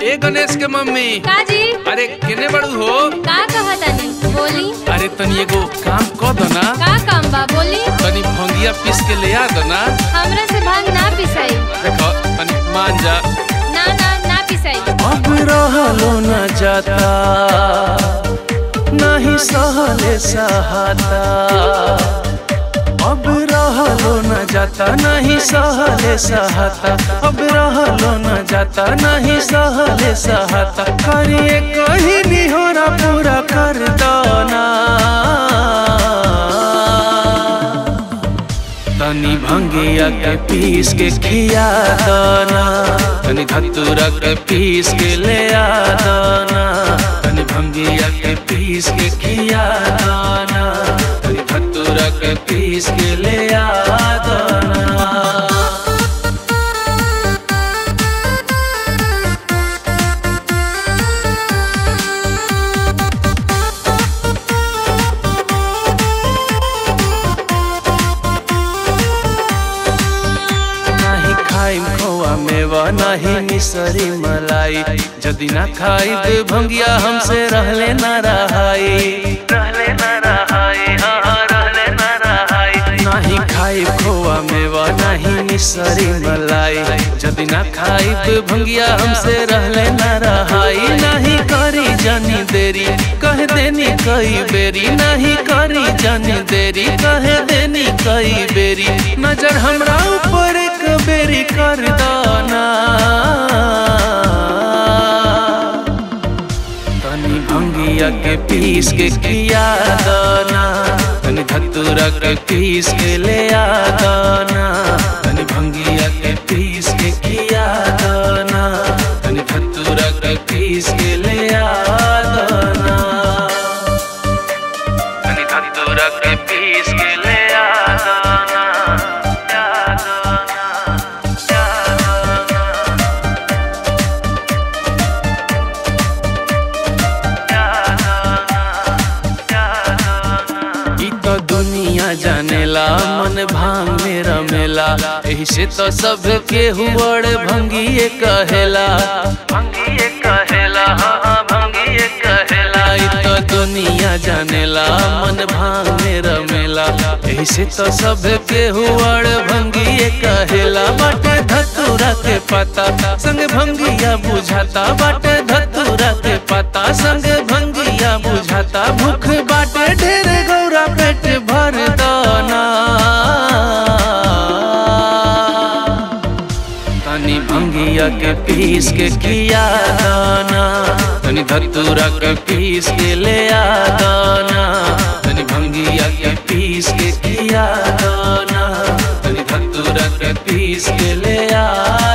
ए गणेश के मम्मी का जी अरे केने बड़ू हो का कहतानी बोली अरे तनी एगो काम क दो ना का काम बा बोली तनी भंगिया पीस के ले आ दो ना हमरा से भांग ना पिसाई देखो तनी मान जा ना ना ना पिसाई अब रहलो न जाता नहीं सहले सहाता अब रहलो न जाता नहीं सहले सहाता अब रहलो न जाता नहीं सहले सहाता करिए कहीं निहोरा पूरा कर दो ना तनी भंगिया के पीस के खिया दाना तनी धतूरा के पीस के ले आ दाना तनी भंगिया के पीस के खिया दाना तनी धतूरा के पीस के ले आ दाना नाही खाइम खोआ मेवा नाही मिसरी मलाई जदि ना खाइब भंगिया हमसे रहले ना रहाई रहले ना रहाई हाँ हाँ, रहले ना रहाई नाही खाइब खोआ मेवा नाही मिसरी मलाई जदि ना खाइब भंगिया हमसे रहले ना रहाई नाही करी जानी देरी कह देनी कई बेरी नहीं करी जानी देरी कह देनी कई बेरी नजर हमरा ऊपर एक बेरी कर दाना तनी भंगिया के पीस के किया दाना तनी धतूरा के पीस के ले आ दाना तनी भंगिया के पीस के किया दाना तनी धतूरा के पीस के ले आ दाना तनी धतूरा के पीस के ले आ दाना आ दाना, आ दाना। ई तो दुनिया जानेला मन भांग में रमेला एही से तो सब के हुवड़ भंगिए कहेला भंगिए कहेला हाँ हाँ भंगिए कहेला ई तो दुनिया जानेला मन भांग में रमेला एही से तो सब के हुवड़ भंगिए कहेला बाटे धतूरा के पता संग भंगिया बुझाता बाटे धतूरा के पता संग भंगिया बुझाता भूख बाटे ढेर गौरा पेट भर दाना तनी भंगिया के पीस के किया दाना तनी धतूरा के पीस के ले आ दाना तनी भंगिया के पीस के किया दाना तनी धतूरा के पीस के ले आ